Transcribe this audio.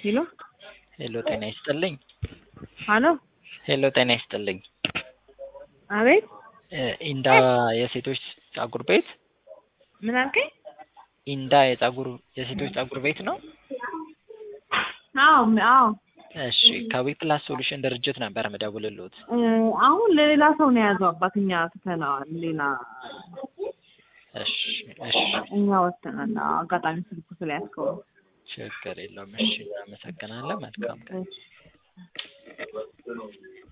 ሄሎ ሄሎ ጤና ይስጥልኝ። አሎ ሄሎ ጤና ይስጥልኝ። አቤት እ ኢንዳ የሴቶች ጸጉር ቤት ምን አልከኝ? ኢንዳ የጸጉር የሴቶች ጸጉር ቤት ነው? አዎ አዎ እሺ ከዊፕላስ ሶሉሽን ድርጅት ነበር ምደውልልዎት። እ አሁን ለሌላ ሰው ነው የያዘው አባትኛ ትተነዋል። ሌላ እሺ እሺ እኛ ወጥተናል። አዎ፣ አጋጣሚ ስልኩ ስለያዝከው ነው። ችግር የለውም። እሺ እናመሰግናለን። መልካም ቀን። እሺ